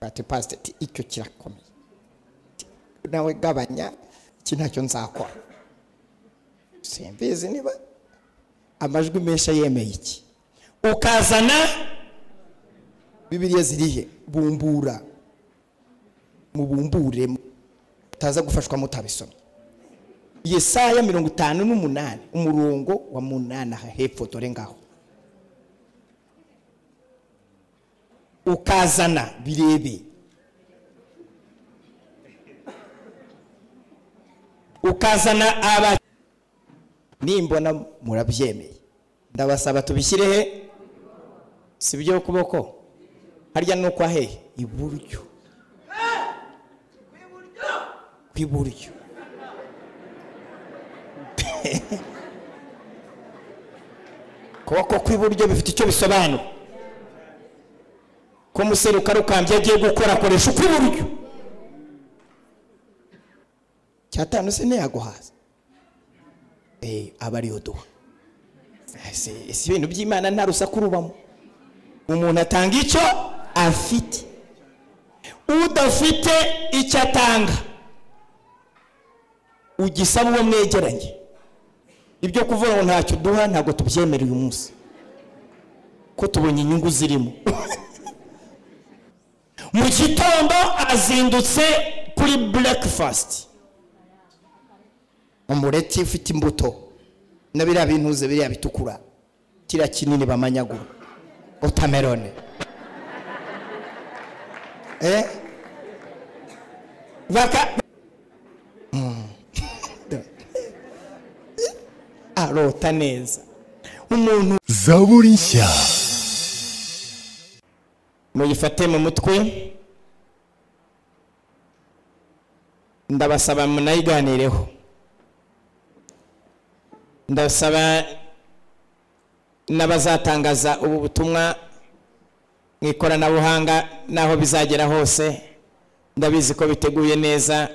ati pasiteri icyo kirakomeye nawe gabanya iki ntacyo nzakora simbizi niba amajwi menshi yemeye iki ukazana bibiriya zirihe bumbura mubumbure mutaza gufashwa mutabisomye yesaya mirongo itanu n'umunani umurongo wa munani aha hepfo dore ngaho ukazana birebe ukazana aba nimbona murabyemeye ndabasaba tubishyire he si byo kuboko harya ni ukwa hehe iburyo ku iburyo kuboko kw'iburyo bifite icyo bisobanura ko museruka rukambye agiye gukora akoresha ukw'iburyo cyatanu se ntiyaguhaza aba ariyo duha si ibintu by'imana nta rusaku rubamo umuntu atanga icyo afite udafite icyo atanga ugisaba uwo mwegeranye ibyo kuvuga ngo ntacyo duha ntabwo tubyemera uyu munsi ko tubonye inyungu zirimo mu gitondo azindutse kuri burekifasiti umureti ufite imbuto na biriya bintuze biriya bitukura kiriya kinini bamanyagura wotamerone eh baka arota neza umuntu zaburi nshya muyifate mu mutwe ndabasaba munayiganireho ndabasaba n'abazatangaza ubu butumwa mu ikoranabuhanga n'aho bizagera hose ndabizi ko biteguye neza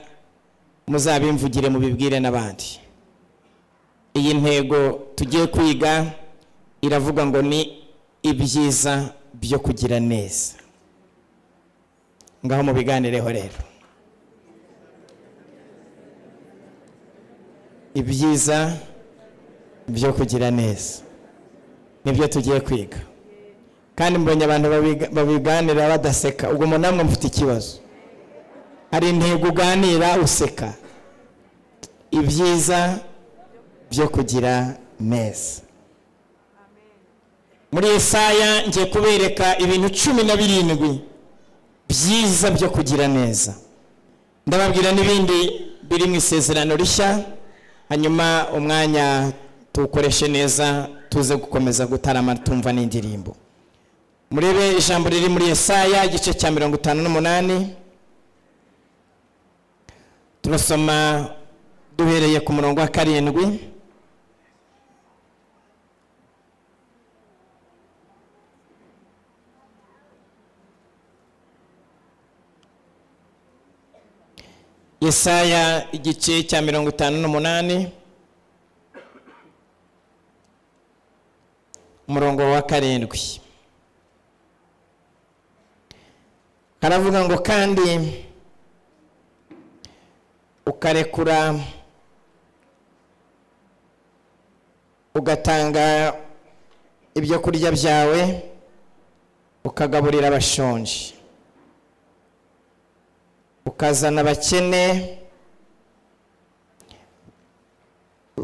muzabimvugire mubibwire n'abandi iyi ntego tugiye kwiga iravuga ngo ni ibyiza byo kugira neza ngaho mubiganireho rero ibyiza byo kugira neza nibyo tugiye kwiga kandi mbonye abantu babiga- babiganira badaseka ubwo mu namwe mufite ikibazo hari intego uganira useka ibyiza byo kugira neza muri Yesaya ngiye kubereka ibintu cumi na birindwi byiza byo kugira neza ndababwira n'ibindi biri mu isezerano rishya hanyuma umwanya tuwukoreshe neza tuze gukomeza gutarama tumva n'indirimbo murebe ijambo riri muri Yesaya igice cya mirongo itanu n'umunani turasoma duhereye ku murongo wa karindwi Yesaya igice cya mirongo itanu n'umunani umurongo wa karindwi haravuga ngo kandi ukarekura ugatanga ibyo kurya byawe ukagaburira abashonji ukazana abakene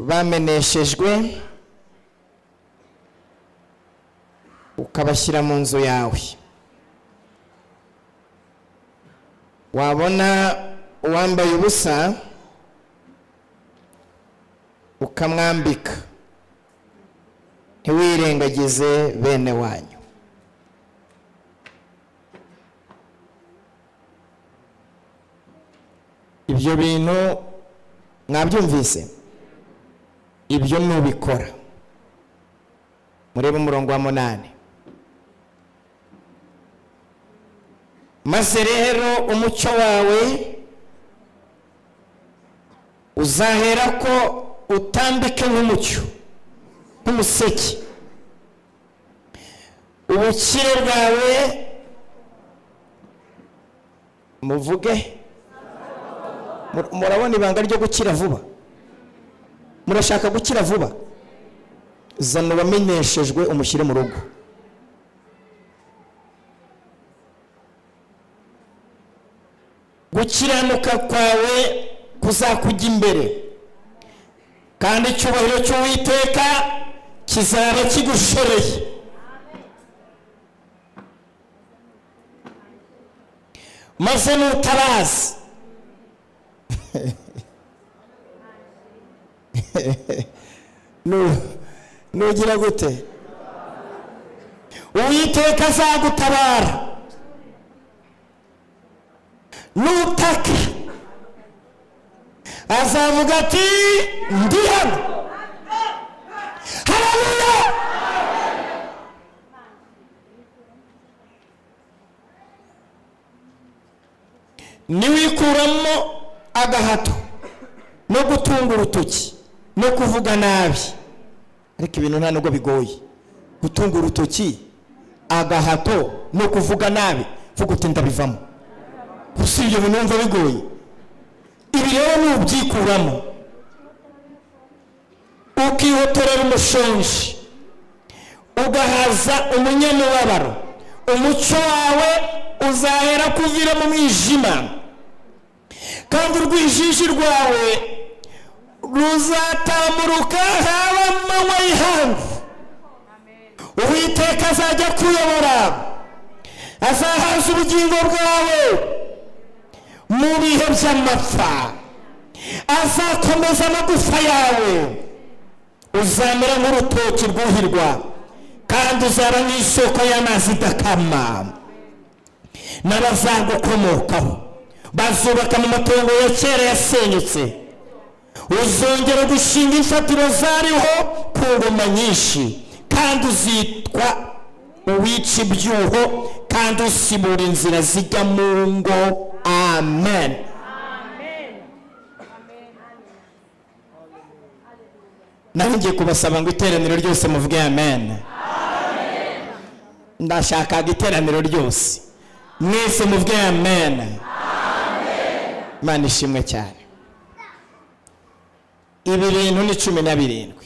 bameneshejwe ukabashyira mu nzu yawe wabona uwambaye ubusa ukamwambika ntiwirengagize bene wanyu ibyo bintu mwabyumvise ibyo nubikora murebe umurongo wa munani maze rero umucyo wawe uzahera ko utambike nk'umucyo nk'umuseke ubukire bwawe muvuge Mur- murabona ibanga ryo gukira vuba murashaka gukira vuba zana uwamenyeshejwe umushyire mu rugo gukiranuka kwawe kuzakujya imbere kandi icyubahiro cy'uwiteka kizaba kigushoreye maze n'utabazi Nu- nugira gute uwiteka azagutabara nutaka azavuga ati ndi hano hararuya niwikuramo agahato no gutunga urutoki no kuvuga nabi ariko ibintu nta nubwo bigoye gutunga urutoki agahato no kuvuga nabi vuga uti ndabivamo gusa ibyo bintu wumva bigoye ibi rero nubyikuramo ukihotorera umushonji ugahaza umunyamubabaro umucyo wawe uzahera kuvira mu mwijima kandi urwijiji rwawe ruzatamuruka haba amanywa y'ihangu uwiteka azajya kuyobora azahaza ubugingo bwawe mu bihe by'amapfa azakomeza amagufa yawe uzamera nk'urutoki rwuhirwa kandi uzaba nk'isoko y'amazi idakama n'abazagukomokaho bazubaka mu matongo ya kera yasenyutse uzongera gushinga imfatiro zariho ku ngoma nyinshi kandi uzitwa uwica ibyuho kandi usibura inzira zijya mu ngo amen naho ngiye kubasaba ngo iteraniro ryose muvuge amen ndashakaga iteraniro ryose mwese muvuge amen imana ishimwe cyane ibi bintu ni cumi na birindwi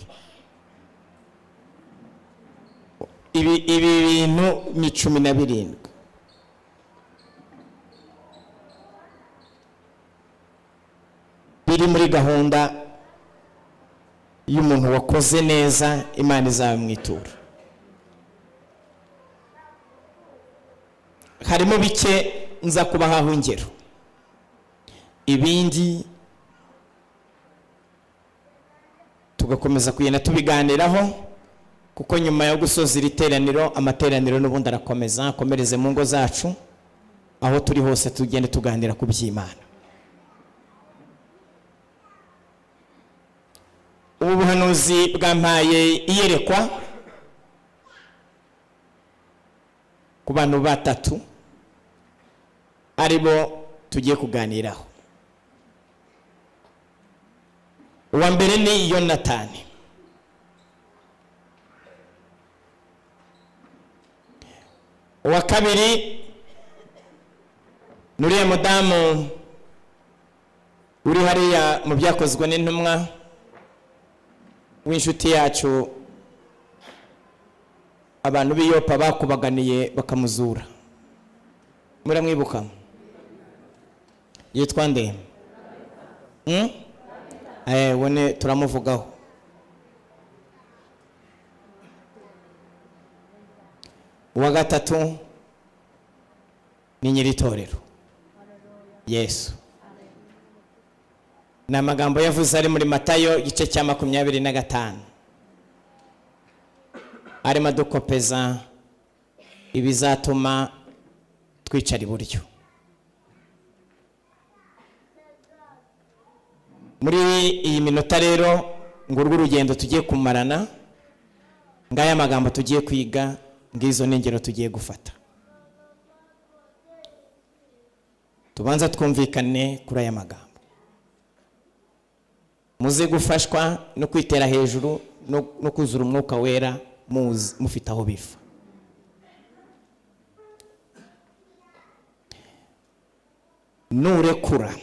ibi ibi bintu ni cumi na birindwi biri muri gahunda y'umuntu wakoze neza imana izabimwitura harimo bike nza kubahaho ingero ibindi tugakomeza kugenda tubiganiraho kuko nyuma yo gusoza iri teraniro amateraniro n'ubundi arakomeza akomereze mu ngo zacu aho turi hose tugende tuganira ku by'imana ubu buhanuzi bwampaye iyerekwa ku bantu batatu ari bo tugiye kuganiraho uwa mbere ni yonatani uwa kabiri ni uriya mudamu uri hariya mu byakozwe n'intumwa w'inshuti yacu abantu b'i yopa bakubaganiye bakamuzura muramwibuka yitwa nde Hmm? Eh, wone turamuvugaho uwa gatatu ni nyir'itorero yesu ni amagambo yavuze ari muri matayo igice cya makumyabiri na gatanu arimo adukopeza ibizatuma twicara iburyo muri iyi minota rero ngurwo urugendo tugiye kumarana ngaya magambo tugiye kwiga ngizo n'ingero tugiye gufata tubanza twumvikane kuri aya magambo muze gufashwa no kwitera hejuru no- no kuzura umwuka wera muzi- mufite aho biva nurekura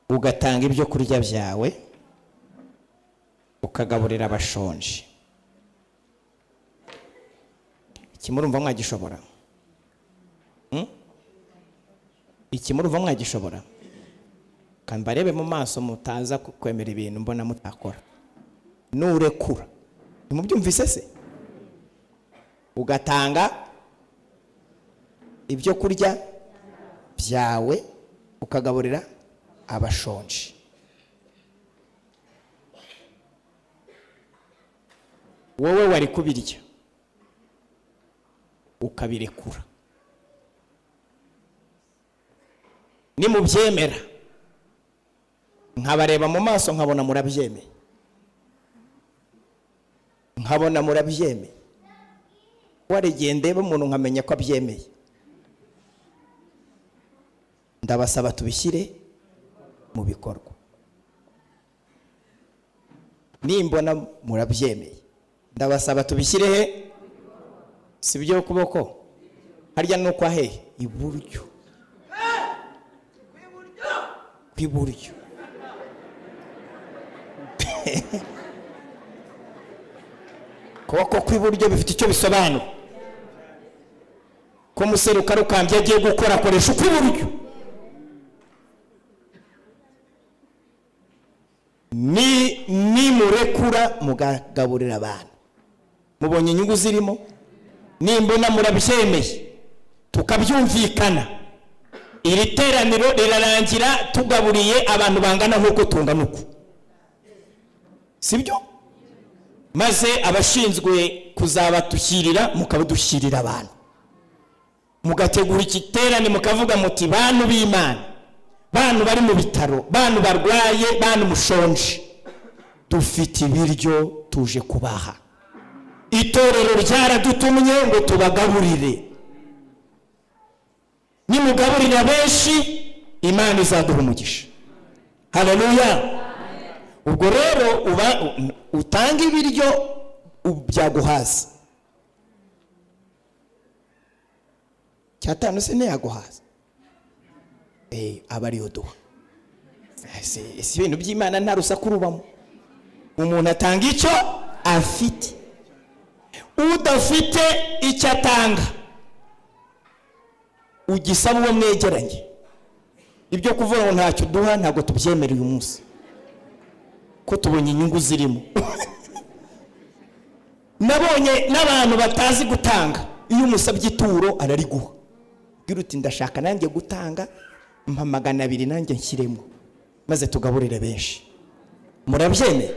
ugatanga ibyo kurya byawe ukagaburira abashonje ikimurumva mwagishobora Hmm? ikimurumva mwagishobora kandi barebe mu maso mutaza ku- kwemera ibintu mbona mutakora nurekura ntimubyumvise se ugatanga ibyo kurya byawe ukagaburira abashonje wowe wari kubirya ukabirekura nimubyemera nkabareba mu maso nkabona murabyemeye nkabona murabyemeye waregeye ndeba umuntu nkamenya ko abyemeye ndabasaba tubishyire mu bikorwa nimbona murabyemeye ndabasaba tubishyire he si byo kuboko harya ni ukwa hehe iburyo kw'iburyo kuboko kw'iburyo bifite icyo bisobanura ko umuseruka rukambye agiye gukora akoresha ukw'iburyo ni nimurekura mugagaburira abantu mubonye inyungu zirimo nimbona murabyemeye tukabyumvikana iri teraniro rirarangira tugaburiye abantu bangana nk'uko tungana uku sibyo maze abashinzwe kuzabatushyirira mukabidushyirira abantu mugategura igiterane mukavuga muti bantu b'imana bantu bari mu bitaro bantu barwaye bantu mushonje dufite ibiryo tuje kubaha itorero ryaradutumye ngo tubagaburire nimugaburira benshi imana izaduha umugisha haleluya ubwo rero uba u- utanga ibiryo u- byaguhaza cyatanu se ntiyaguhaza Eh, aba ariyo duha si si ibintu by'imana nta rusaku rubamo umuntu atanga icyo afite udafite icyo atanga ugisaba uwo mwegeranye ibyo kuvuga ngo ntacyo uduha ntabwo tubyemera uyu munsi ko tubonye inyungu zirimo nabonye n'abantu batazi gutanga iyo umusabye ituro arariguha ugira uti ndashaka nanjye gutanga mpa magana abiri nanjye nshyiremo maze tugaburire benshi murabyemeye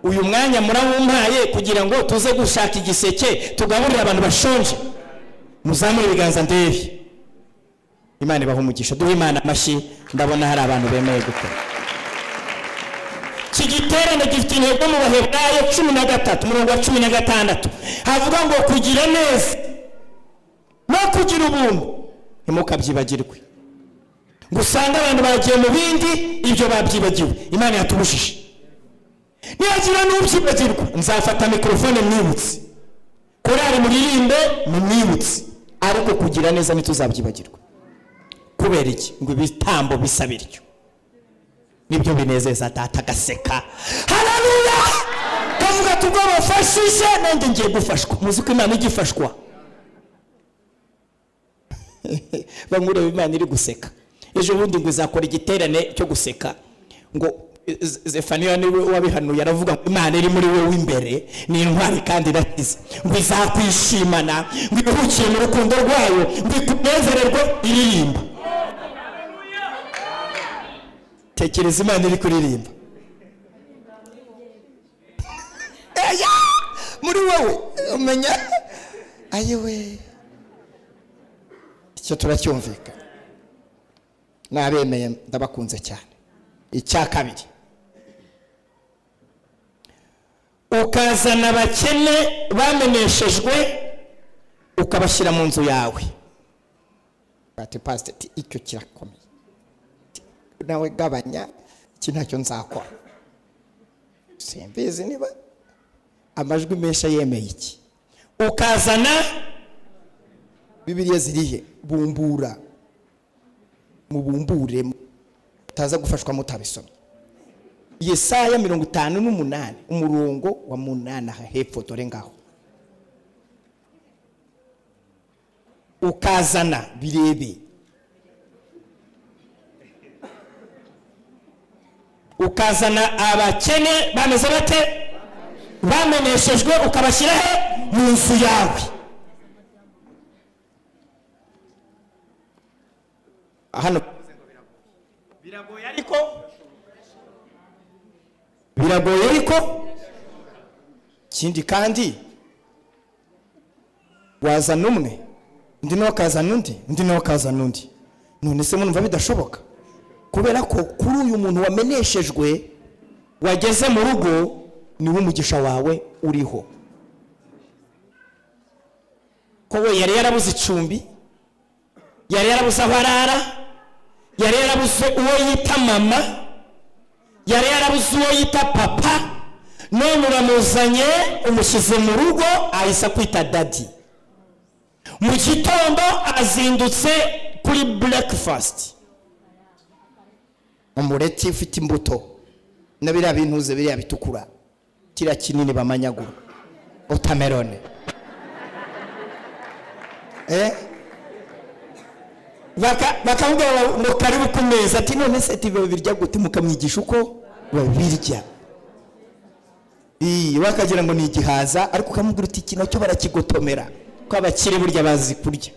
uyu mwanya murawumpaye kugira ngo tuze gushaka igiseke tugaburire abantu bashonje muzamure ibiganza ndebe imana ibaha umugisha duhe imana amashyi ndabona hari abantu bemeye gukora iki giterane gifite intego mu baheburayo cumi na gatatu umurongo wa cumi na gatandatu havuga ngo kugira neza no kugira ubuntu ntimukabyibagirwe ngo usange abantu bagiye mu bindi ibyo babyibagiwe imana yatubujije nihagira n'ubyibagirwa nzafata mikorofone mwibutse korari muririmbe mumwibutse ariko kugira neza ntituzabyibagirwe kubera iki ngo ibitambo bisa bityo nibyo binezeza data agaseka hararuya kavuga tubwo bafashije nanjye ngiye gufashwa muzi ko imana igifashwa bamureba imana iri guseka ejo bundi ngo izakora igiterane cyo guseka ngo Z- zefaniya niwe wabihanuye aravuga ngo imana iri muri wowe imbere ni intwari kandi irakiza ngo izakwishimana ngo iruhukiye mu rukundo rwayo ngo ikunezererwe iririmba tekereza imana iri kuririmba Eya! muri wowe umenya ayewe icyo turacyumvikana nabemeye ndabakunze cyane icya kabiri ukazana abakene bameneshejwe ukabashyira mu nzu yawe bati pasiteri icyo kirakomeye nawe gabanya iki ntacyo nzakora simbizi niba amajwi menshi yemeye iki ukazana bibiriya zirihe bumbura mubumburemo mutaza gufashwa mutabisomye yesaya mirongo itanu n'umunani umurongo wa munani aha hepfo dore ngaho ukazana birebe ukazana abakene bameze bate bameneshejwe ukabashyira he mu nzu yawe hano biragoye ariko biragoye ariko ikindi kandi wazana umwe undi nawe akazana undi undi nawe akazana undi none se murumva bidashoboka kubera ko kuri uyu muntu wameneshejwe wageze mu rugo niwe umugisha wawe uriho ko we yari yarabuze icumbi yari yarabuze aho arara yari yarabuze uwo yita mama yari yarabuze uwo yita papa none uramuzanye umushyize mu rugo ahise akwita dadi mu gitondo azindutse kuri burekifasiti umureti ufite imbuto na biriya bintuze biriya bitukura kiriya kinini bamanyagura otamerone bakambwira ngo karibu ku meza ati none se tiba birya gute mukamwigisha uko babirya bakagira ngo ni igihaza ariko ukamubwira uti kino cyo barakigotomera ko abakire burya bazi kurya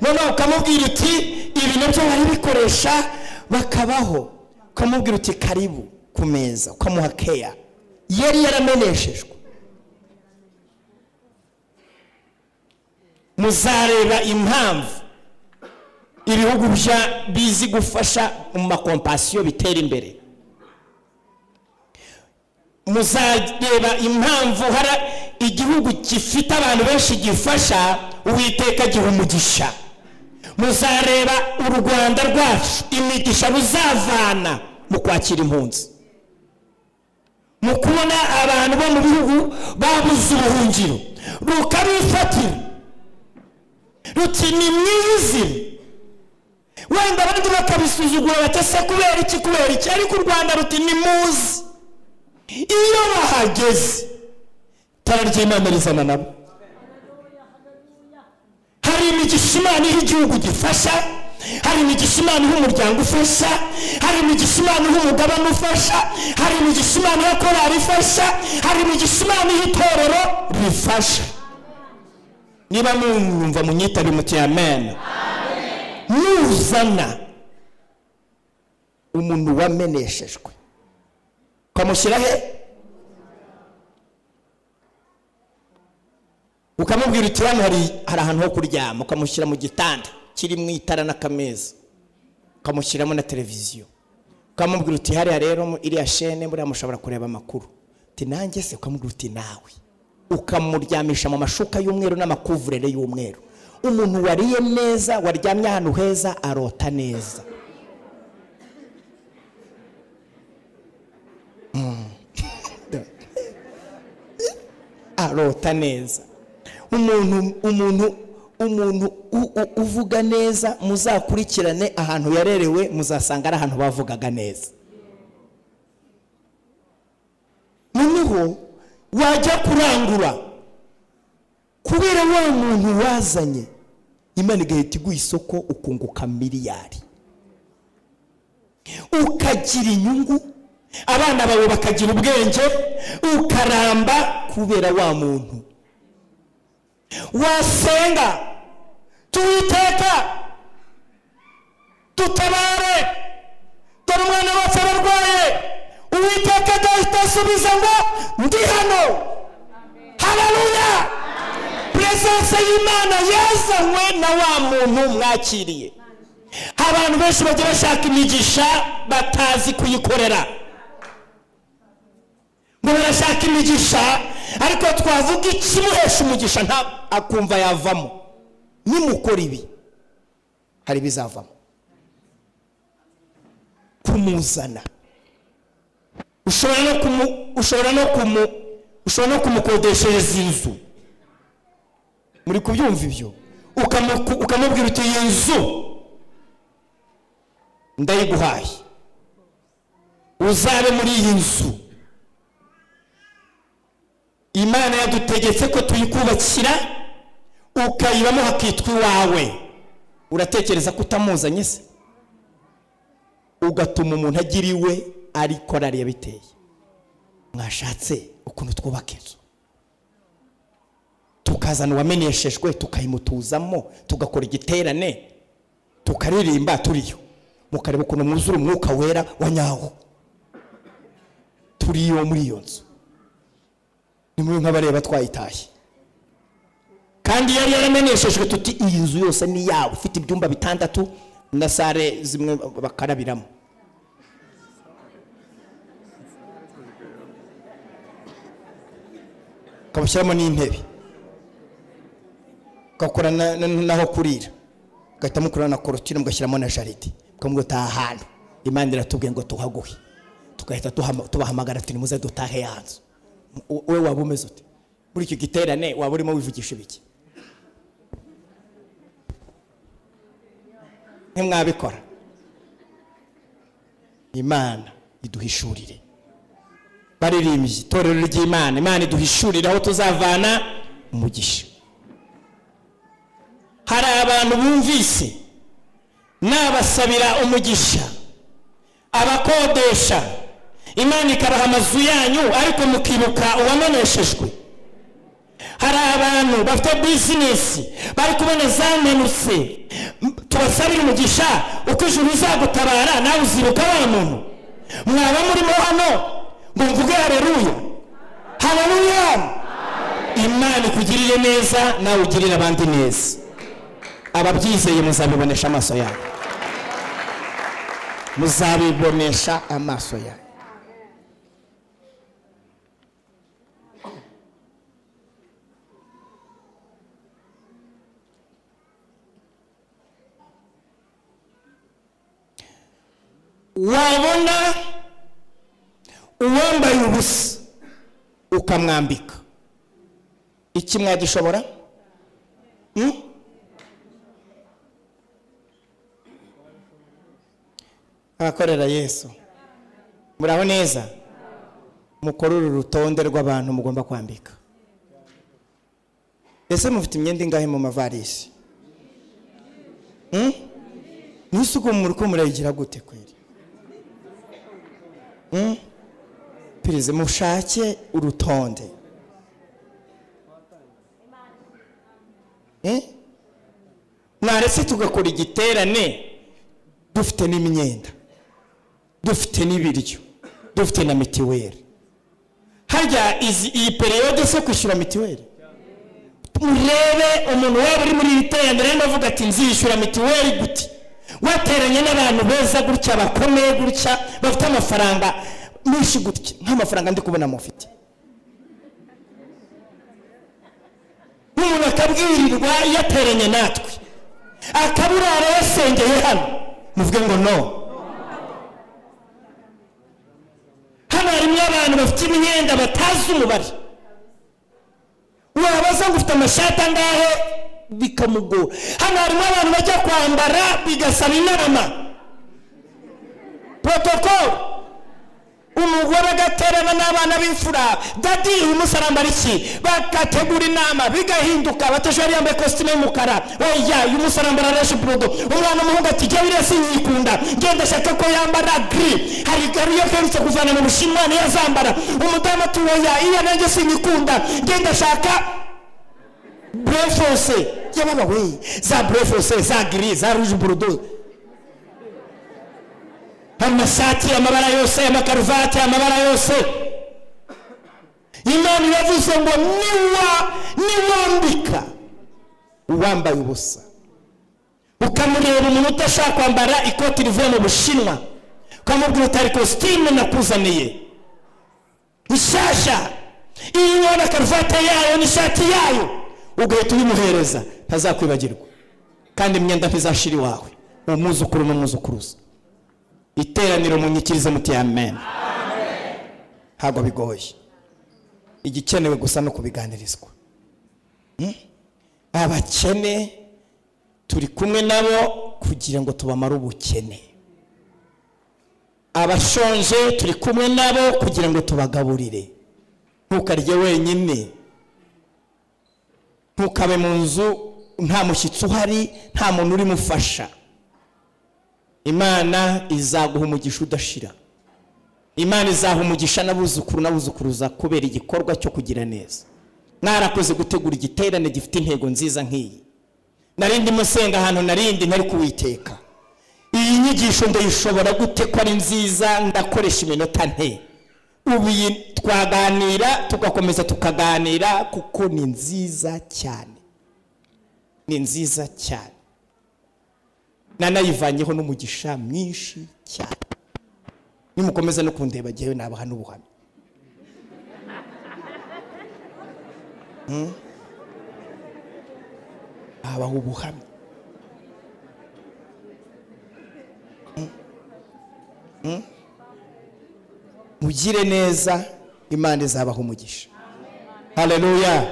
noneho ukamubwira uti ibi nabyo barabikoresha bakabaho ukamubwira uti karibu ku meza ukamuha keya yari yarameneshejwe muzareba impamvu ibihugu bizi gufasha mu makompasiyo bitera imbere muzareba impamvu hari igihugu gifite abantu benshi gifasha uwiteka giha umugisha muzareba u rwanda rwacu imigisha ruzavana mu kwakira impunzi mu kubona abantu bo mu bihugu babuze ubuhungiro rukabifatira ruti ni mwizi wenda abandi bakabisuzugura batese kubera iki kubera iki ariko u rwanda ruti ni muzi iyo bahageze itara ry'imana rizana nabo hari imigisha imana iha igihugu gifasha hari imigisha imana iha umuryango ufasha hari imigisha imana iha umugabane ufasha hari imigisha imana iha korari ifasha hari imigisha imana iha itorero rifasha niba mwumva munyitabe muti amen nuzana umuntu wameneshejwe ukamushyira he ukamubwira uti hano hari ahantu ho kuryama ukamushyira mu gitanda kiri mu itara n'akameza ukamushyiramo na televiziyo ukamubwira uti hariya rero iriya shene buriya mushobora kureba amakuru uti nanjye se ukamubwira uti nawe ukamuryamisha mu mashuka y'umweru n'amakuvurere y'umweru umuntu wariye neza waryamye ahantu heza arota neza arota neza umuntu umuntu umuntu uvuga neza muzakurikirane ahantu yarerewe muzasanga ari ahantu bavugaga neza noneho wajya kurangura kubera wa muntu wazanye imana igahita iguha isoko ukunguka miliyari ukagira inyungu abana bawe bakagira ubwenge ukaramba kubera wa muntu wasenga tuwiteka dutabare dore umwana wacu ararwaye uwiteka agahita asubiza ngo ndi hano hararuya puresanse y'imana yazanywe na wa muntu mwakiriye abantu benshi bagiye bashaka imigisha batazi kuyikorera ngo barashaka imigisha ariko twavuga ikimuhesha umugisha nta akumva yavamo nimukora ibi hari ibizavamo kumuzana ushobora no kumu ushobora no kumu ushobora no kumukodeshereza inzu muri kubyumva ibyo ukamubwira uti iyi nzu ndayiguhaye uzabe muri iyi nzu imana yadutegetse ko tuyikubakira ukayibamo hakitwa iwawe uratekereza ko utamuzanye se ugatuma umuntu agira iwe ariko arari yabiteye mwashatse ukuntu twubaka inzu tukazana uwamenyeshejwe tukayimutuzamo tugakora igiterane tukaririmba turiyo mukareba ukuntu mwuzura umwuka wera wa nyawo turiyo muri iyo nzu ni muri nk'abareba twayitaye kandi yari yaramenyeshejwe tuti iyi nzu yose ni yawe ifite ibyumba bitandatu na sare zimwe bakarabiramo ukabushyiramo n'intebe ugakora na- na- n'aho kurira ugahita mukorana na korotire mugashyiramo na jaride mukamubwira ati aha hantu imana iratubwiye ngo tuhaguhe tugahita tuhama- tubahamagara turi muze dutahe ya nzu U- wowe waba umeze ute muri icyo giterane waba urimo wivugisha ibiki ntimwabikora imana iduhishurire baririmbyi itorero ry'imana imana iduhishurire aho tuzavana umugisha hari abantu bumvise nabasabira umugisha abakodesha imana ikabaha amazu yanyu ariko mukibuka uwamenyeshejwe hari abantu bafite bizinesi bari kubona zamenutse M- tubasabire umugisha uko ijuru rizagutabara nawe uzibuka wa muntu mwaba murimo hano ngo mvuge hareruya hareruya imana ikugirire neza nawe ugirire abandi neza ababyizeye muzabibonesha amaso yanyu muzabibonesha amaso yanyu wabona uwambaye ubusa ukamwambika iki mwagishobora Hmm? abakorera yesu muraho neza mukore uru rutonde rw'abantu mugomba kwambika ese mufite imyenda ingahe mu mavarisi Hmm? mwese uko muri ko murayigira gute kweri Hmm? perezida mushake urutonde Hmm? naretse tugakora igiterane dufite n'imyenda dufite n'ibiryo dufite na mitiweli harya izi- iyi periyode se kwishyura mitiweli murebe umuntu waba uri muri iri terambere arimo avuga ati nzishyura mitiweli gute wateranye n'abantu beza gutya bakomeye gutya bafite amafaranga menshi gutya nk'amafaranga ndi kubona mufite n'umuntu akabwirirwa yateranye natwe akaburara yasengeye hano muvuge ngo no hano harimo abantu bafite imyenda batazi umubare wabaza ngo ufite amashati angahe bikamugora hano harimo abantu bajya kwambara bigasaba inama protokolo umugore agaterana n'abana b'imfura dadi uyu munsi arambara iki bagategura inama bigahinduka batajwari yambaye kositime y'umukara oya uyu munsi arambara reshi burudo umwana umuhungu ati jya biriya sinyikunda ngenda ashaka ko yambara giri hari gari iyo aherutse kuvana mu bushinwa niyo azambara umudamu ati oya iya nanjye sinyikunda ngenda ashaka burefose yababa we za burefose za giri za ruje burudo amashati amabara yose amakaruvati amabara yose imana iravuze ngo niwa niwambika uwambaye ubusa ukamureba umuntu udashaka kwambara ikoti rivuye mu bushinwa ukamubwira utari kositimu nakuzaniye ishyashya iyo ubona karuvati yayo n'ishati yayo ugahita uyimuhereza ntazakwibagirwa kandi imyenda ntizashira iwawe uwo mwuzukuru n'umwuzukuruza iteraniro munyikirize muti amen ntabwo bigoye igikenewe gusa no kubiganirizwa Hmm? abakene turi kumwe nabo kugira ngo tubamare ubukene abashonje turi kumwe nabo kugira ngo tubagaburire ntukarye wenyine ntukabe mu nzu nta mushyitsi uhari nta muntu urimufasha imana izaguha umugisha udashira imana izaha umugisha n'abuzukuru n'abuzukuruza kubera igikorwa cyo kugira neza mwarakoze gutegura igiterane gifite intego nziza nk'iyi narindi musenga ahantu narindi ntari kuwiteka iyi nyigisho ndayishobora gute ko ari nziza ndakoresha iminota nte ubu iyi twaganira tugakomeza tukaganira kuko ni nziza cyane ni nziza cyane nanayivanyeho n'umugisha mwinshi cyane nimukomeza no kundeba jyewe nabaha n'ubuhamya habaho ubuhamya mugire neza imana izabaha umugisha hareruya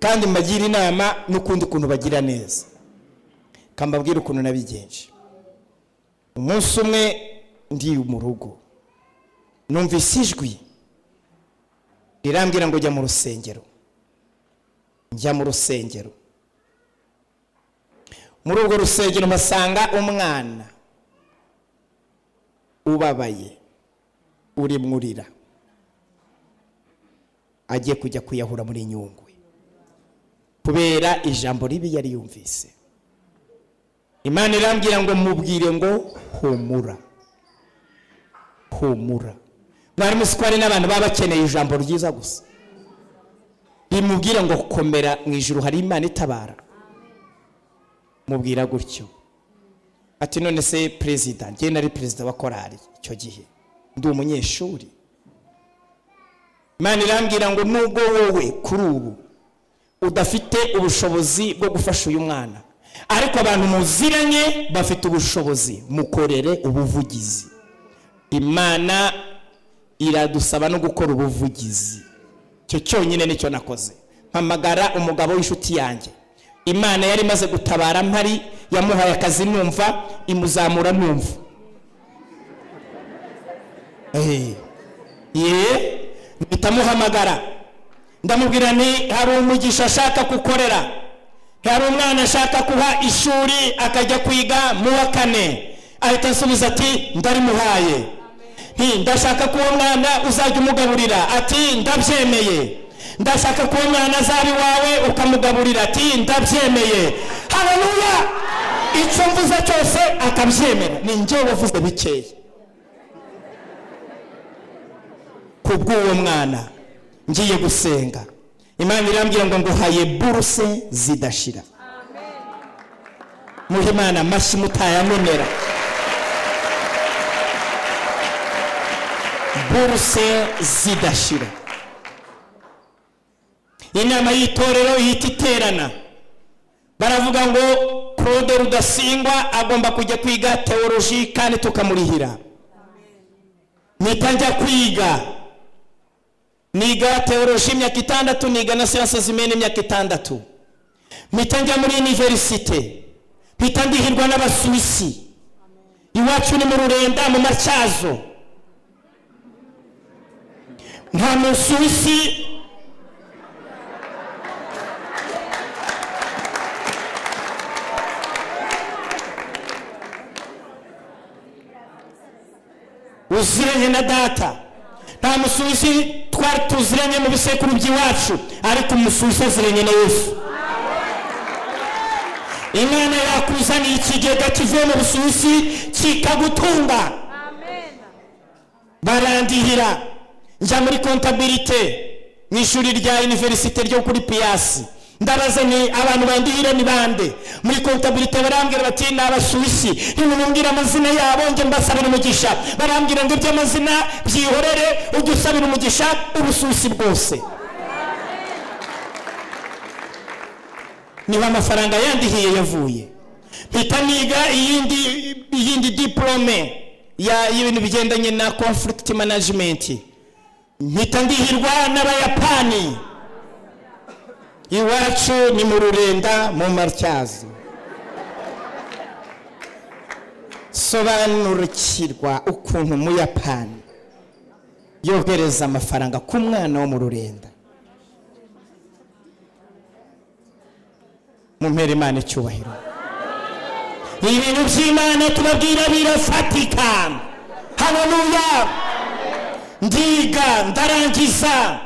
kandi mbagire inama n'ukundi kuntu bagira neza kambabwira ukuntu nabigenje umunsi umwe ndi mu rugo numvise ijwi rirambwira ngo jya mu rusengero njya mu rusengero muri urwo rusengero mpasanga umwana ubabaye uri mwurira agiye kujya kuyahura muri nyungwe kubera ijambo ribi yari yumvise imana irambwira ngo mubwire ngo humura humura mwarimu si ko hari n'abantu baba bakeneye ijambo ryiza gusa rimubwira ngo komera mu ijuru hari imana itabara mubwira gutyo ati none se perezida ngenda ari perezida wa korari icyo gihe ndi umunyeshuri imana irambwira ngo nubwo wowe kuri ubu udafite ubushobozi bwo gufasha uyu mwana ariko abantu muziranye bafite ubushobozi mukorere ubuvugizi imana iradusaba no gukora ubuvugizi icyo cyonyine nicyo nakoze mpamagara umugabo w'inshuti yanjye imana yari imaze gutabara mpari yamuhaye akazi numva imuzamura numva Ehe. ye mpitamuhamagara ndamubwira nti hari umugisha ashaka gukorera hari umwana ashaka kuha ishuri akajya kwiga mu wa kane ahita asubiza ati ndarimuhaye nti ndashaka ko uwo mwana uzajya umugaburira ati ndabyemeye ndashaka ko uwo mwana azaba iwawe ukamugaburira ati ndabyemeye hararuya icyo mvuze cyose akabyemera ni njyewe wavuze bikeya kubw'uwo mwana ngiye gusenga imana irambwira ngo nguhaye buruse zidashira muhe imana amashyi mutayamenera buruse zidashira inama y'itorero ihita iterana baravuga ngo claude rudasingwa agomba kujya kwiga teoloji kandi tukamurihira mpita njya kwiga niga teoloji imyaka itandatu niga na siyanse zimena imyaka itandatu mpita njya muri iniverisite mpita ndihirwa n'abasuwisi iwacu ni mu rurenda mu matyazo nta musuwisi uziranye na data nta musuwisi twari tuziranye mu bisekuru by'iwacu ariko umusuwisi aziranye na yesu imana yakuzaniye ikigega kivuye mu busuwisi kikagutunga barandihira njya muri kontabirite mu ishuri rya iniverisite ryo kuri piyasi ndabaza ni abantu bandihira ni bande muri kontabirite barambwira bati ni abasuwisi ntimumbwira amazina yabo njye mbasabira umugisha barambwira ngo iby'amazina byihorere ujye usabira umugisha ubusuwisi bwose niba amafaranga yandihiye yavuye mpita niga iyindi iyindi diporome y'ibintu bigendanye na conflict management mpita ndihirwa n'abayapani iwacu ni mu rurenda mu matyazo sobanurikirwa ukuntu umuyapani yohereza amafaranga ku mwana wo mu rurenda mumpere imana icyubahiro ibintu by'imana tubabwira birafatika haleluya ndiga ndarangiza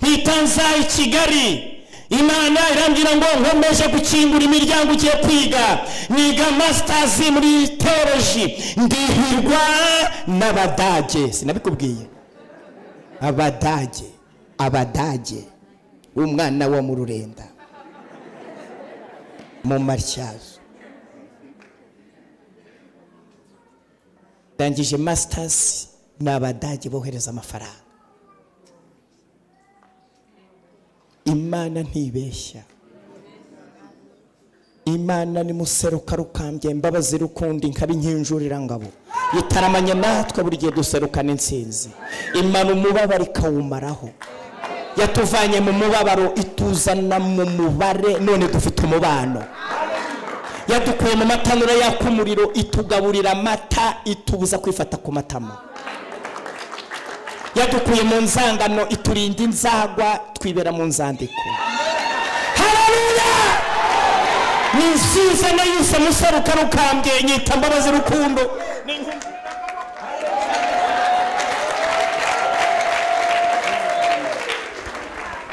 mpitanza i kigali imana irambwira ngo nkomeje gukingura imiryango ugiye kwiga niga masitazi muri teoloji ndihirwa n'abadage sinabikubwiye abadage abadage umwana wo mu rurenda mu matyazo ndangije masitazi ni abadage bohereza amafaranga imana ntibeshya imana ni museruka rukambye imbabazi rukundi nkaba inkinjurira ngabo itaramanye natwe buri gihe duserukana intsinzi imana umubabaro ikawumaraho yatuvanye mu mubabaro ituzana mu mubare none dufite umubano yadukuye mu matanura yaka umuriro itugaburira amata itubuza kwifata ku matama yadukuye mu nzangano iturinda inzagwa twibera mu nzandiko hararuya ni insiza yose museruka rukambye nyita mbabazi rukundo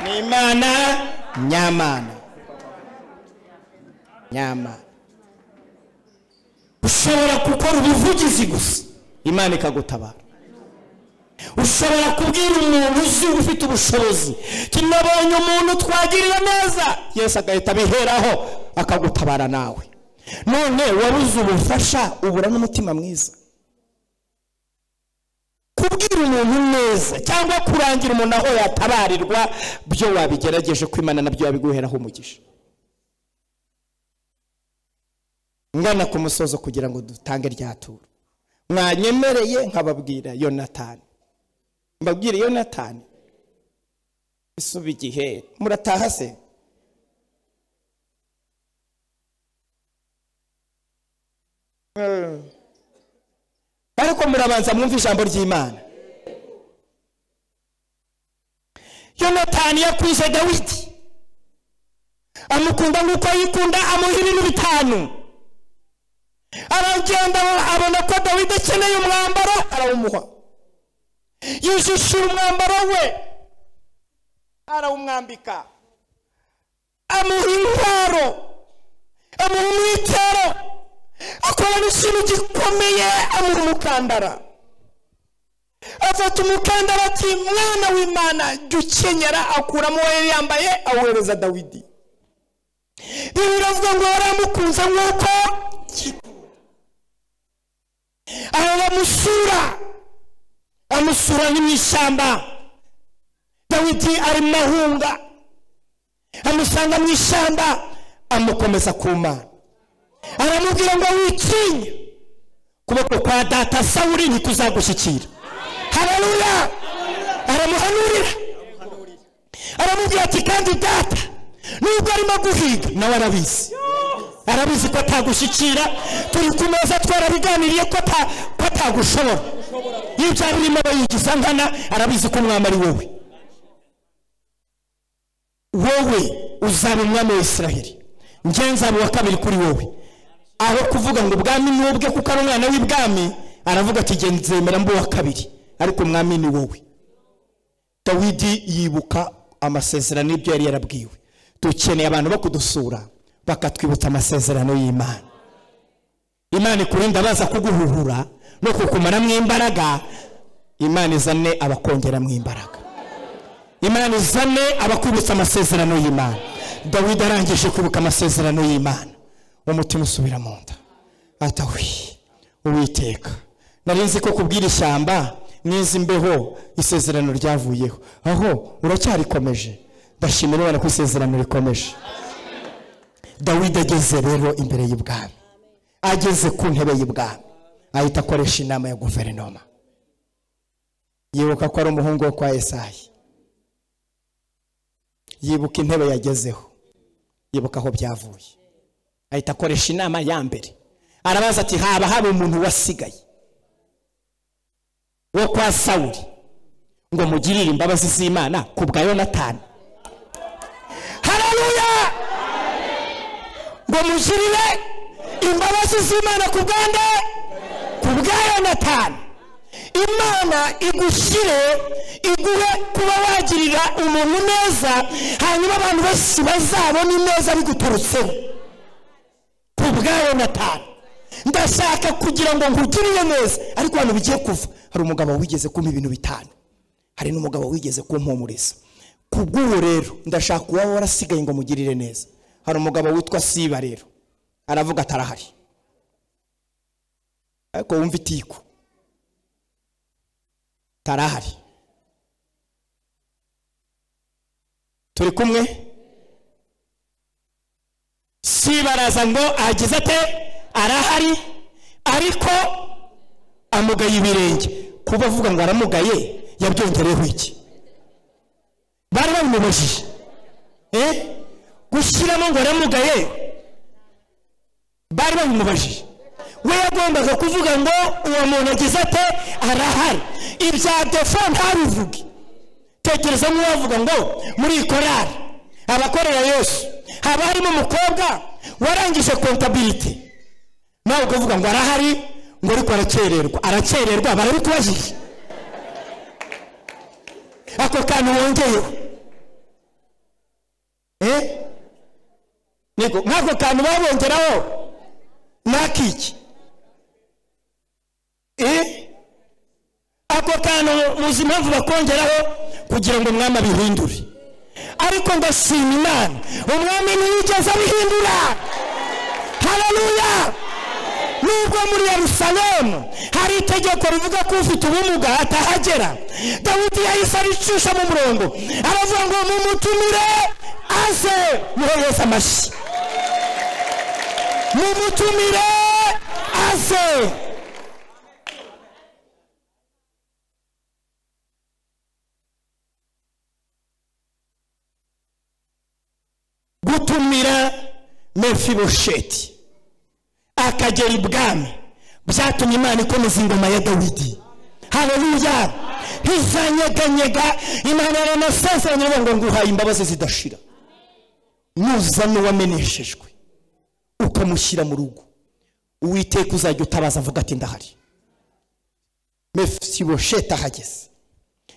ni imana nyamana nyamana ushobora gukora ubuvugizi gusa imana ikagutabara ushobora kubwira umuntu uzi ufite ubushobozi tunabonye umuntu twagirira neza yesi agahita abiheraho akagutabara nawe none wabuze ubufasha ubura n'umutima mwiza kubwira umuntu neza cyangwa kurangira umuntu aho yatabarirwa byo wabigerageje kwimana nabyo wabiguheraho umugisha ngana ku musozo kugira ngo dutange ryaturo mwanyemereye nkababwira yonatani mbabwire yonatani isuba igihe murataha se ariko murabanza mwumva ijambo ry'imana yonatani yakwije dawidi amukunda nk'uko yikunda amuha ibintu bitanu aragenda abona ko dawidi akeneye umwambaro arawumuha yijishira umwambaro we arawumwambika amuha intwaro amuha umwitero akorana ikintu gikomeye amuha umukandara afata umukandara ati mwana w'imana jya ukenyera akuramo uwo yari yambaye awohereza dawidi biravuga ngo yaramukunze nk'uko aho bamusura amusura ni mu ishyamba dawidi ari mu mahunga amusanga mu ishyamba amukomeza ku mana aramubwira ngo wikinye ukuboko kwa data sawuri ntikuzagushyikira hararuya aramuhanurira aramubwira ati kandi data nubwo arimo guhiga nawe arabizi arabizi ko atagushyikira turi ku meza twarabiganiriye ko atagushobora iyo byaba birimo aba yigiza nkana arabizi ko umwami ari wowe wowe uzaba umwami wa israheli nzaba uwa kabiri kuri wowe aho kuvuga ngo ubwami ni ubwe kuko ari umwana w'ibwami aravuga ati nzemera mba uwa kabiri ariko umwami ni wowe dawidi yibuka amasezerano y'ibyo yari yarabwiwe dukeneye abantu bo kudusura bakatwibutsa amasezerano y'imana imana ikurinda baza kuguhuhura no kukumaramo imbaraga imana izane abakongeramo imbaraga imana izane abakwibutsa amasezerano y'imana dawidi arangije kwibuka amasezerano y'imana umutima usubira mu nda atawi uwiteka nari nzi ko kubwira ishyamba n'izi mbeho isezerano ryavuyeho aho uracyarikomeje ndashimira Imana ko isezerano rikomeje dawidi ageze rero imbere y'ubwami ageze ku ntebe y'ubwami ahita akoresha inama ya guverinoma yibuka ko ari umuhungu wo kwa esayi yibuka intebe yagezeho yibuka aho byavuye ahita akoresha inama ya mbere arabaza ati haba hari umuntu wasigaye wo kwa sawuri ngo mugirire imbabazi z'imana ku bwa yonatani hararuya ngo mugirire imbabazi z'imana ku bwande ku bwa yonatani imana igushyire iguhe kuba wagirira umuntu neza hanyuma abantu bose bazabona ineza biguturutseho ku bwa yonatani ndashaka kugira ngo nkugirire neza ariko hano bigiye kuva hari umugabo wigeze kumpa ibintu bitanu hari n'umugabo wigeze kumpumuriza ku bw'ubu rero ndashaka uwaba warasigaye ngo mugirire neza hari umugabo witwa siba rero aravuga atarahari ariko wumva itiku atarahari turi kumwe siba araza ngo agize ate arahari ariko amugaye ibirenge kuba avuga ngo aramugaye yabyongereho iki bari babimubajije eh gushyiramo ngo aramugaye bari babimubajije we yagombaga kuvuga ngo uwo muntu agize ate arahari ibya defo ntabivuge tekereza nk'uwavuga ngo muri korari abakorera yesu haba harimo umukobwa warangije kontabiriti nawe ukavuga ngo arahari ngo ariko arakererwa arakererwa barabikubajije ako kantu wongeyeho nk'ako kantu babongeraho n'akiki ako kantu muzi impamvu bakongeraho kugira ngo umwami abihindure ariko ndashima imana umwami ntiyigeze abihindura hararuya nubwo muri yerusalemu hari itegeko rivuga ko ufite ubumuga atahagera dawidi yahise aricisha mu murongo aravuga ngo mumutumire aze muhereze amashyi mumutumire aze gutumira mefibosheti akagera ibwami byatumye imana ikomeza ingoma ya dawidi hareruya ntizanyeganyega imana yaranasezeranye ngo nguhaye imbabazi zidashira nuza n'uwameneshejwe ukamushyira mu rugo uwiteka uzajya utabaza avuga ati ndahari mefibosheti ahageze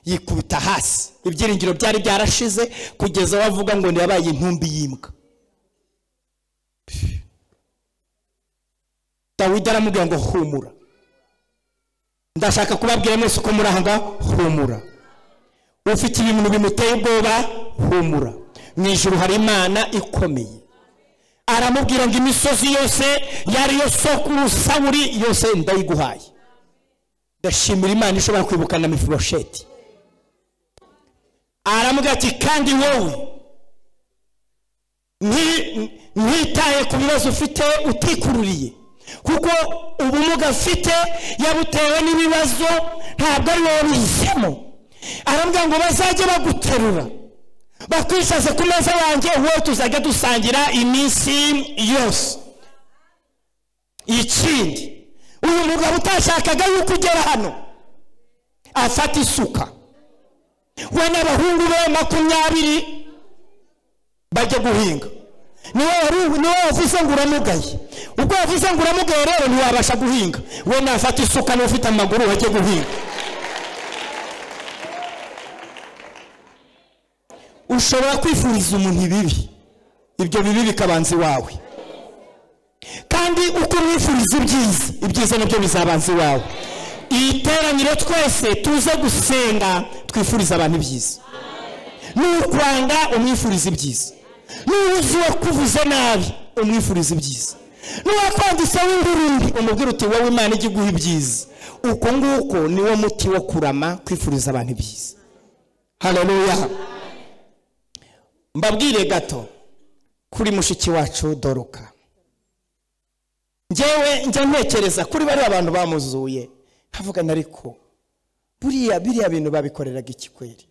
yikubita hasi ibyiringiro byari byarashize kugeza wavuga ngo ntiyabaye intumbi y'imbwa dawidi aramubwira ngo humura ndashaka kubabwira mwese uko muri aha ngaha humura ufite ibintu bimuteye ubwoba humura mu ijoro hari imana ikomeye aramubwira ngo imisozi yose yari yo soko urusaburi yose ndayiguhaye ndashimira imana ishobora kwibukana mifurosheti aramubwira ati kandi wowe ntitaye ku bibazo ufite utikururiye kuko ubumuga afite yabutewe n'ibibazo ntabwo ari wowe bihisemo arambwira ngo bazajye baguterura bakwicaze ku meza yanjye wowe tuzajya dusangira iminsi yose ikindi uyu mugabo utashakaga yuko ugera hano afata isuka we n'abahungu be makumyabiri bajya guhinga niwe wavuze ngo uramugaye ubwo wavuze ngo uramugaye rero ntiwabasha guhinga we nafata isuka n'ufite amaguru wajye guhinga ushobora kwifuriza umuntu ibibi ibyo bibi bikabanza iwawe kandi uko umwifuriza ibyiza ibyiza nabyo bizabanza iwawe iyi teraniro twese tuze gusenga twifuriza abantu ibyiza n'ukwanga umwifuriza ibyiza n'uwuzi wakuvuze nabi umwifuriza ibyiza n'uwakwanditseho ingurumbi umubwira uti wowe imana ijya iguha ibyiza uko nguko niwo muti wo kurama kwifuriza abantu ibyiza hararuya mbabwire gato kuri mushiki wacu doroka ngewe njya ntekereza kuri bariya abantu bamuzuye havugana ariko buriya biriya bintu babikoreraga ikikweri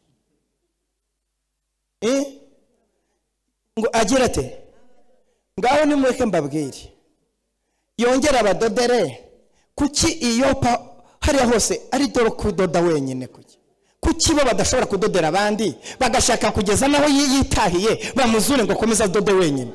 ngo agire ate ngaho nimureke mbabwire yongera abadodere kuki iyo pa hariya hose ari dore kudoda wenyine kujya kuki bo badashobora kudodera abandi bagashaka kugeza n'aho yitahiye bamuzure ngo akomeze adode wenyine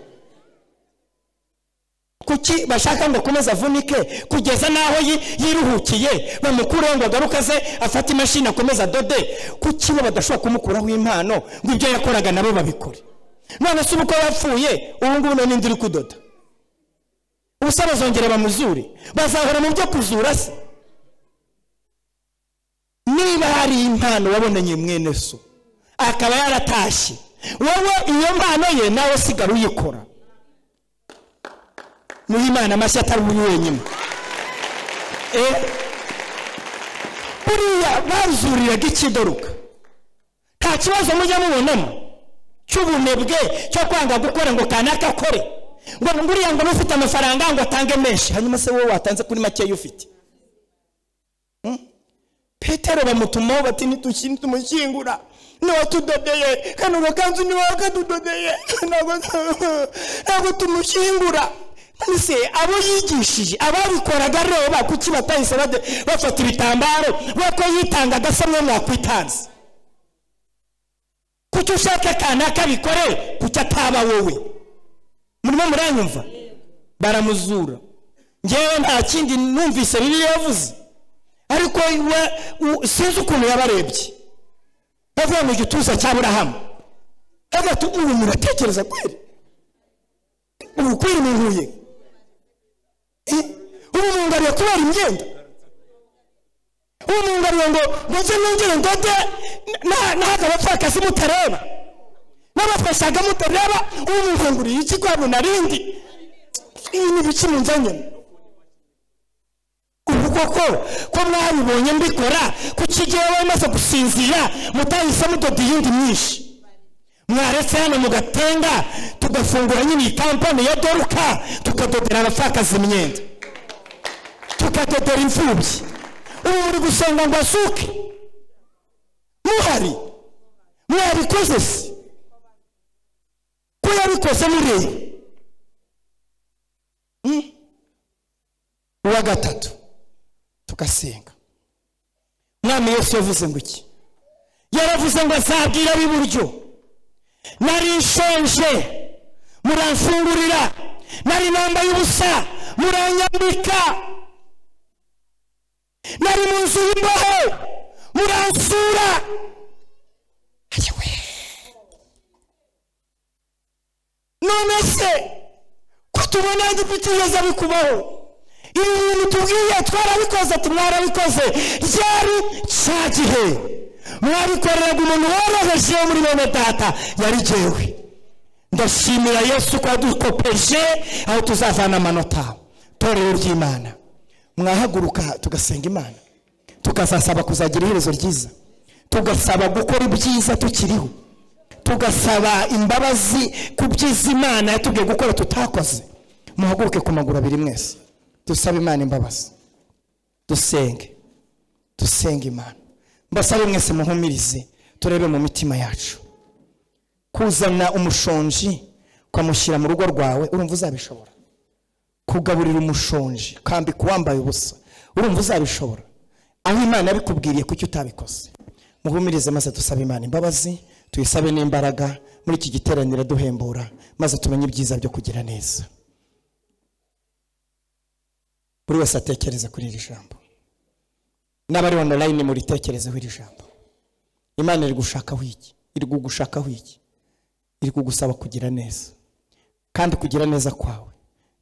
kuki bashaka ngo akomeze avunike kugeza n'aho yi- yiruhukiye bamukureho ngo agaruke aze afate imashini akomeze adode kuki bo badashobora kumukuraho impano ngo ibyo yakoraga nabo babikore none se ubu ko yapfuye ubu ngubu none indi uri kudoda ubusa bazongera bamuzure bazahora mu byo kuzura se niba hari impano wabonanye mwene so akaba yaratashye wowe iyo mpano ye nawe usigara uyikora muhe imana amashyi atari uyu wenyine Eh, buriya bazuriraga ikidoruka nta kibazo mujya mubonamo cy'ubunebwe cyo kwanga gukora ngo kanaka akore ngo nguriya ngo n'ufite amafaranga ngo atange menshi hanyuma se wowe watanze kuri makeya ufite petero bamutumaho bati ntitushyire tumushyingura niwe tudodeye kano gakanzu niwe wakadudodeye ntabwo ntabwo tumushyingura mbese abo yigishije ababikoraga reba kuki batahise bade- bafata ibitambaro kuko yitangaga se mwe mwakwitanze kuki ushaka kanaka bikore kuki ataba wowe murimo muranyumva baramuzura ngewe nta kindi numvise bibiliya yavuze ariko we- u- sinzi ukuntu yabarebye bavuye mu gituza cya burahamu agati ubu muratekereza kweri ubu kweri muhuye Eh, ubu mungariye kubera imyenda ubu mungariye ngo mujye nongere ndode nahaga abapfakasi mutareba n'abafashaga mutareba ubu munganguriye iki rwabo narindi ibi ni ibiki munzanyemo ubu koko ko mwabibonye mbikora kuki igihe wamaze gusinzira mutahise mudoda iyindi myinshi mwaretse hano mugatenga tugafungura nyine iyi kampani ya doruka tukadodera abapfakaza imyenda tukadodera imfubyi ubu muri gusenga ngo asuke muhari mwabikoze se ko yabikoze mureba Hmm? uwa gatatu tugasenga mwami yesu yavuze ngo iki yaravuze ngo azabwira ab'iburyo nari nshonje muramfungurira nari nambaye ubusa muranyambika nari mu nzu y'imbohe muransura Ayiwe. none se ko tubona igipitiriza bikubaho ibi bintu tubwiye twarabikoze ati mwarabikoze ryari cya gihe mwabikoreraga umuntu woroheje wo muri bene data yari jyewe ndashimira yesu ko yadukopeje aho tuzavana amanota torero ry'imana mwahaguruka tugasenga imana tukazasaba kuzagira iherezo ryiza tugasaba gukora ibyiza tukiriho tugasaba imbabazi ku byiza imana yatubwiye gukora tutakoze muhaguruke ku maguru abiri mwese dusabe imana imbabazi dusenge dusenge imana mbasabe mwese muhumirize turebe mu mitima yacu kuzana umushonji ukamushyira mu rugo rwawe urumva uzabishobora kugaburira umushonji ukambika uwambaye ubusa urumva uzabishobora aho imana yabikubwiriye kuki utabikoze muhumirize maze dusabe imana imbabazi tuyisabe n'imbaraga muri iki giteraniro duhembura maze tumenye ibyiza byo kugira neza buri wese atekereze kuri iri jambo n'abari onorayini muritekerezeho iri jambo imana iri gushakaho iki iri kugushakaho iki iri kugusaba kugira neza kandi kugira neza kwawe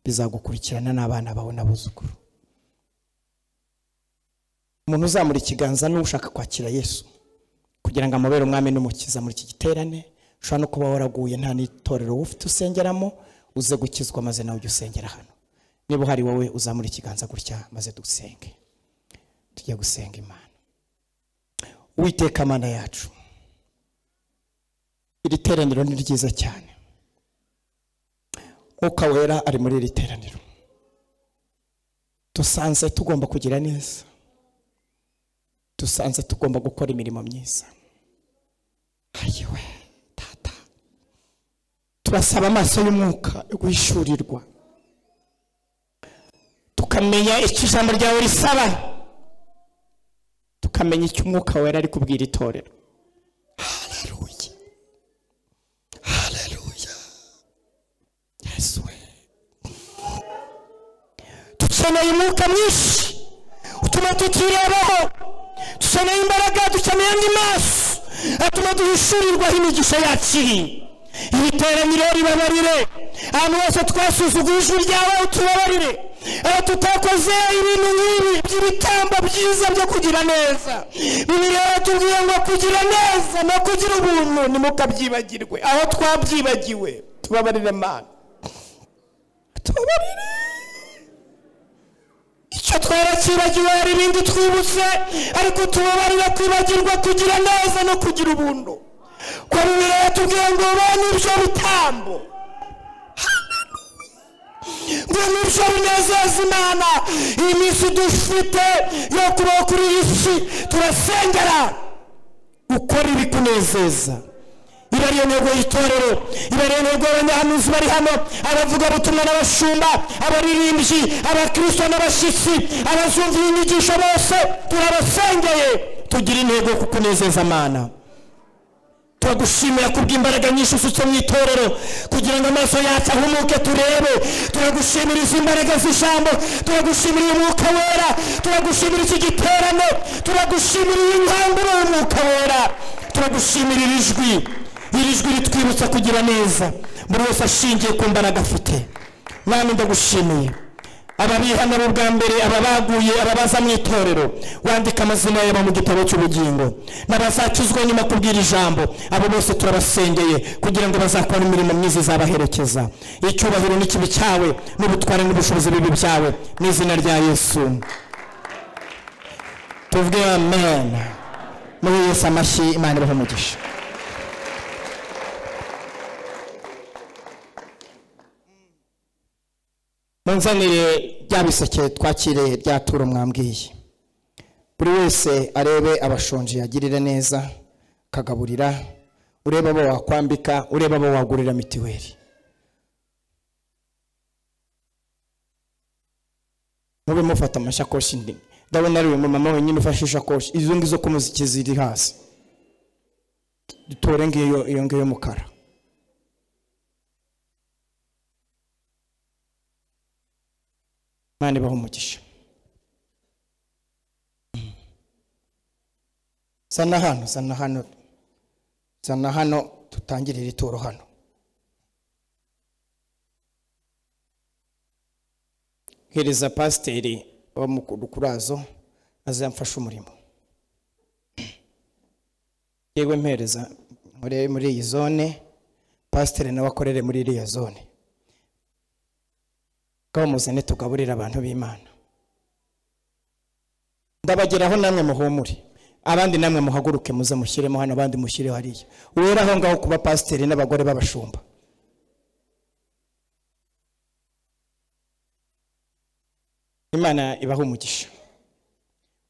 bizagukurikirana n'abana bawe n'abuzukuru umuntu uzamura ikiganza niwe ushaka kwakira yesu kugira ngo amubere umwami n'umukiza muri iki giterane ushobora no kuba waraguye nta n'itorero wowe ufite usengeramo uze gukizwa maze nawe ujye usengera hano niba uhari wowe uzamura ikiganza gutya maze dusenge tujye gusenga imana uwiteka mana yacu iri teraniro ni ryiza cyane mwuka wera ari muri iri teraniro dusanze tugomba kugira neza dusanze tugomba gukora imirimo myiza ayiwe tata turasaba amaso y'umwuka yo guhishurirwa tukamenya icyo ijambo ryawe risaba tukamenya icyo umwuka wera ari kubwira itorero Haleluya. Haleluya. Yesu we. Dukeneye umwuka mwinshi utuma tutirebaho dukeneye imbaraga dukeneye andi maso atuma duhishurirwaho imigisha yacu iri iri teraniro ribabarire ahantu hose twasuzuguye ijwi ryawe utubabarire aho tutakoze ibintu nk'ibi by'ibitambo byiza byo kugira neza bibiri tubwiye ngo kugira neza no kugira ubuntu ntimukabyibagirwe aho twabyibagiwe tubabarire mana tubabarire icyo twarakibagiwe hari ibindi twibutse ariko tubabarira kwibagirwa kugira neza no kugira ubuntu kwa bibiri yatubwiye ngo bene ibyo bitambo ngo nibyo binezeza imana iyi minsi dufite yo kubaho kuri iyi si turasengera ukora ibikunezeza iba ariyo ntego y'itorero iba ariyo ntego y'abanyahanuzi bari hano abavugabutumwa n'abashumba abaririmbyi abakristo n'abashyitsi abazumvira inyigisho bose turabasengeye tugira intego yo kukunezeza amana turagushimira kubw'imbaraga nyinshi usutse mu itorero kugira ngo amaso yacu ahumuke turebe turagushimira izi mbaraga z'ijambo turagushimira uyu mwuka wera turagushimira iki giterane turagushimira iyi nkangura y'umwuka wera turagushimira iri jwi iri jwi ritwibutsa kugira neza buri wese ashingiye ku mbaraga afite mwami ndagushimiye ababihana bo bwa mbere ababaguye ababaza mu itorero wandika amazina yabo mu gitabo cy'ubugingo n'abazakizwa nyuma kubwira ijambo abo bose turabasengeye kugira ngo bazakora imirimo myiza izabaherekeza icyubahiro n'ikibi cyawe n'ubutware n'ubushobozi bibi byawe mu izina rya yesu tuvuge amen muri yesu amashyi imana ibahe umugisha munzanire bya biseke twakiriye bya turo mwambwiye buri wese arebe abashonji yagirire neza akagaburira urebe abo wakwambika urebe abo wagurira mitiweli mube mufata amashakoshi ndi ndabona ari uyu mumama wenyine ufashe ishakoshi izo ngizo ko muziki ziri hasi dutore ngiyo iyo ngiyo y'umukara imana ibaha umugisha zana hano zana hano zana hano tutangire iri turo hano hereza pasiteri w'amukuru kurazo azamfashe umurimo yewe mpereza muri muri iyi zone pasiteri nawe akorere muri iriya zone ngaho muzane tugaburire abantu b'imana ndabageraho namwe muhumure abandi namwe muhaguruke muze mushyiremo hano abandi mushyire hariya wera aho ngaho kuba pasiteri n'abagore b'abashumba imana ibaha umugisha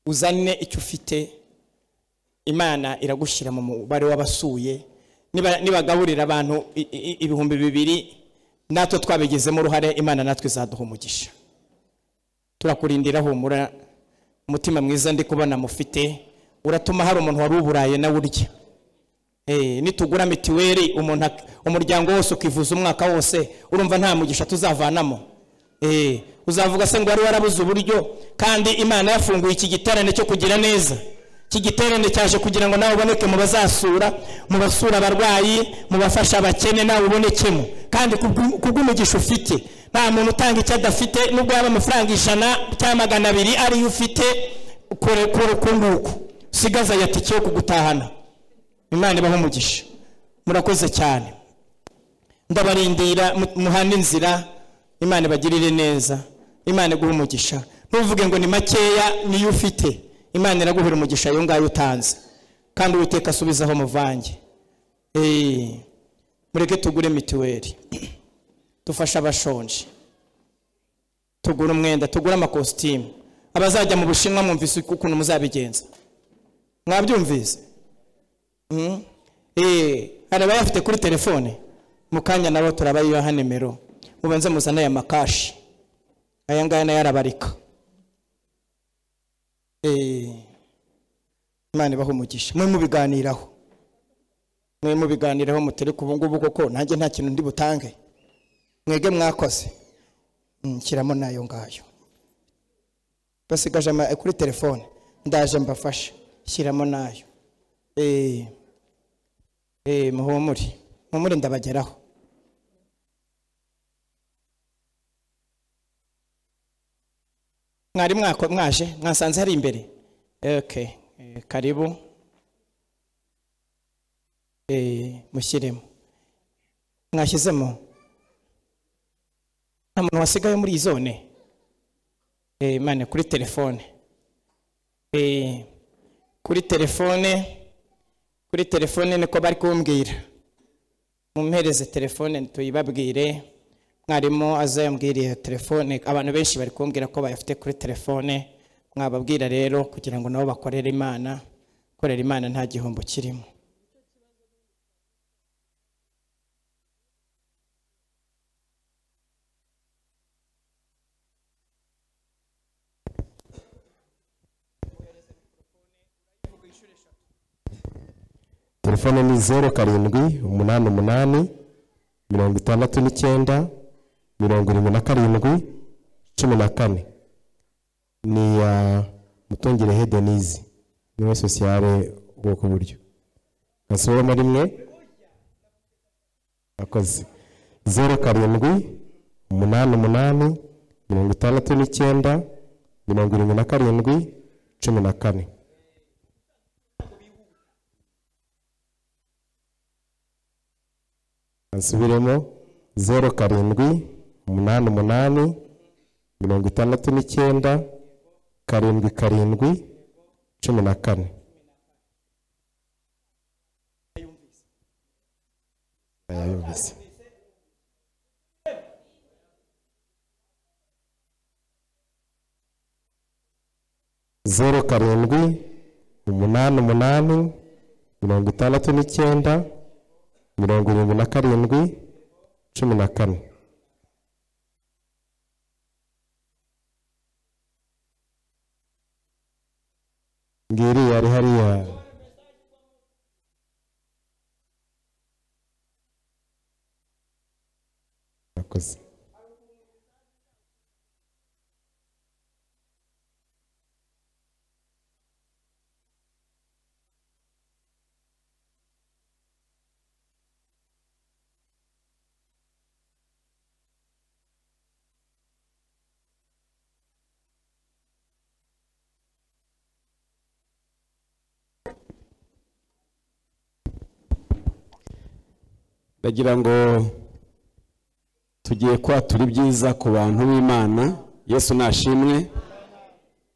uzane icyo ufite imana iragushyira mu mubare w'abasuye Niba- nibagaburira abantu i- i- ibihumbi bibiri natwe twabigizemo uruhare imana natwe izaduha umugisha turakurindira humura umutima mwiza ndi kubona mufite uratuma hari umuntu wari uburaye nawe urya Eh, nitugura mitiweli umuntu ak- umuryango wose ukivuza umwaka wose urumva nta mugisha tuzavanamo Eh, uzavuga se ngo wari warabuze uburyo kandi imana yafunguye iki giterane cyo kugira neza iki giterane cyaje kugira ngo nawe uboneke mu bazasura mu basura abarwayi mu bafasha abakene nawe ubonekemo kandi kubw'u- kubw'umugisha ufite nta muntu utanga icyo adafite nubwo yaba amafaranga ijana cyangwa magana abiri ariyo ufite kure kure uku nguku usigaze ayatike yo kugutahana imana ibaho umugisha murakoze cyane ndabarindira mu- muhane inzira imana ibagirire neza imana iguhe umugisha ntuvuge ngo ni makeya niyo ufite imana iraguhera umugisha ayo ngayo utanze kandi uwiteka asubizaho muvange Eh, mureke tugure mituweli dufashe abashonje tugure umwenda tugure amakositimu abazajya mu bushinwa mwumvise ukuntu muzabigenza mwabyumvise Mm. Eh, hari abayafite kuri telefone mu kanya nabo turabayibaha nimero mubanze muzane aya makashi aya ngaya nayo arabarika Eh, imana ibaha umugisha mwe mubiganiraho mwe mubiganiraho mutari ku ngubu kuko nanjye nta kintu ndi butange mwebwe mwakoze Mm, nshyiramo nayo ngayo basigaje ama- kuri telefone ndaje mbafashe shyiramo nayo Eh, eh, muhumure muhumure ndabageraho mwari mwako- mwaje mwasanze hari imbere okay eh, karibu Eh, mushyiremo mwashyizemo nta muntu wasigaye muri iyi zone Eh, imana kuri telefone Eh, kuri telefone kuri telefone niko bari kumbwira mumpereze telefone tuyibabwire mwarimu azayambwira iyo telefone abantu benshi bari kumbwira ko bayafite kuri telefone mwababwira rero kugira ngo nabo bakorere imana korera imana nta gihombo kirimo telefone ni zeru karindwi umunani umunani mirongo itandatu n'icyenda mirongo irindwi na karindwi cumi na kane ni iya mutungire hedenizi niwe sosiyale ubwoko buryo gasubiremo rimwe akoze zeru karindwi umunani umunani mirongo itandatu n'icyenda mirongo irindwi na karindwi cumi na kane asubiremo zeru karindwi umunani umunani mirongo itandatu n'icyenda karindwi karindwi cumi na kane ayayumvise zeru karindwi umunani umunani mirongo itandatu n'icyenda mirongo irindwi na karindwi cumi na kane ngiri yari hariya Murakoze. ndagira ngo tugiye kwatura ibyiza ku bantu b'imana yesu nashimwe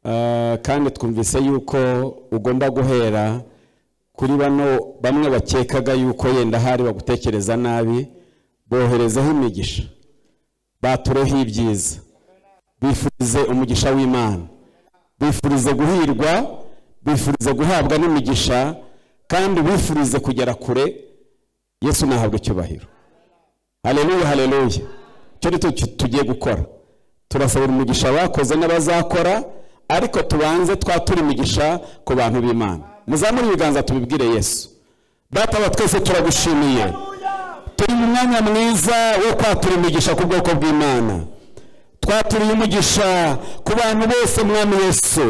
Ah, kandi twumvise yuko ugomba guhera kuri bano bamwe bakekaga yuko yenda hari bagutekereza nabi boherezeho imigisha batureho ibyiza bifurize umugisha w'imana bifurize guhirwa bifurize guhabwa n'imigisha kandi bifurize kugera kure yesu nahabwa icyubahiro hareruye hareruye icyo ni cyo tugiye gukora turasabira umugisha bakoze n'abazakora ariko tubanze twatura imigisha ku bantu b'imana muzamure ibiganza tubibwire yesu bataba twese turagushimiye turi mu mwanya mwiza wo kwatura imigisha ku bwoko bw'imana twaturiye umugisha ku bantu bose mwami yesu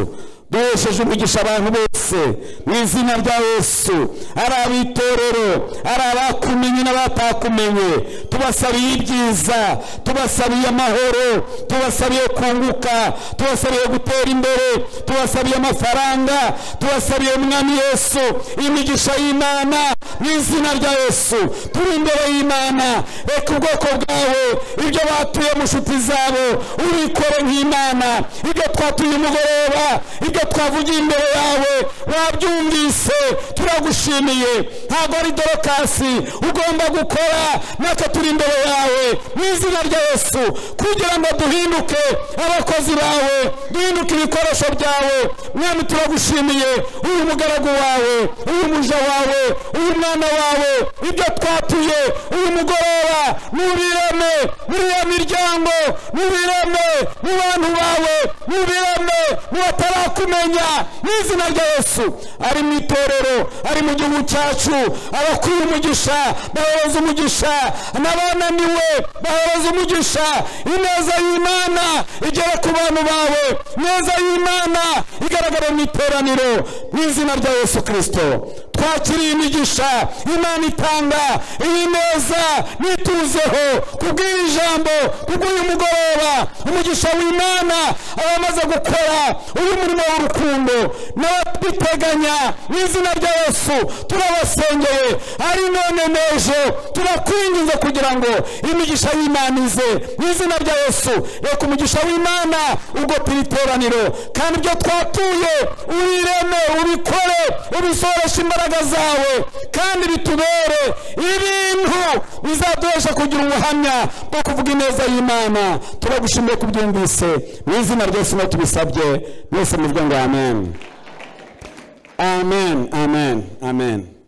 duhesheje umugisha abantu bose mu izina rya yesu ari ab'itorero ari abakumenye n'abatakumenye tubasabiye ibyiza tubasabiye amahoro tubasabiye kunguka tubasabiye gutera imbere tubasabiye amafaranga tubasabiye umwami yesu imigisha y'imana mu izina rya yesu turi imbere y'imana reka ubwoko bwawe ibyo batuye mu nshuti zabo ubikore nk'imana ibyo twatuye umugoroba ibyo twavugiye imbere yawe wabyumvise turagushimiye ntabwo ari dorokasi ugomba gukora natwe turi imbere yawe mu izina rya yesu kugira ngo duhinduke abakozi bawe duhinduke ibikoresho byawe mwami turagushimiye uyu mugaragu wawe uyu muja wawe uyu mwana wawe ibyo twatuye uyu mugoroba n'ubireme muri iyo miryango n'ubireme mu bantu bawe n'ubireme mu batarakumenya mu izina rya yesu ari mu itorero ari mu gihugu cyacu abakwiye umugisha bahereza umugisha n'abananiwe bahereza umugisha ineza y'imana igere ku bantu bawe ineza y'imana igaragara mu iteraniro mu izina rya yesu kirisito twakiriye imigisha imana itanga iyi neza nituzeho kubw'iri jambo kubw'uyu mugoroba umugisha w'imana abamaze gukora uyu murimo w'urukundo n'ababiteganya mu izina rya yesu turabasengeye ari none n'ejo turakwinginze kugira ngo imigisha y'imana ize mu izina rya yesu reka umugisha w'imana ugopira iteraniro kandi ibyo twatuye ubireme ubikore ubisoreshe imbaraga zawe kandi bitubere ibintu bizaduhesha kugira ubuhamya bwo kuvuga ineza y'imana turagushimiye ku byumvise mu izina ryose no tubisabye mwese muvuge ngo amen amen amen amen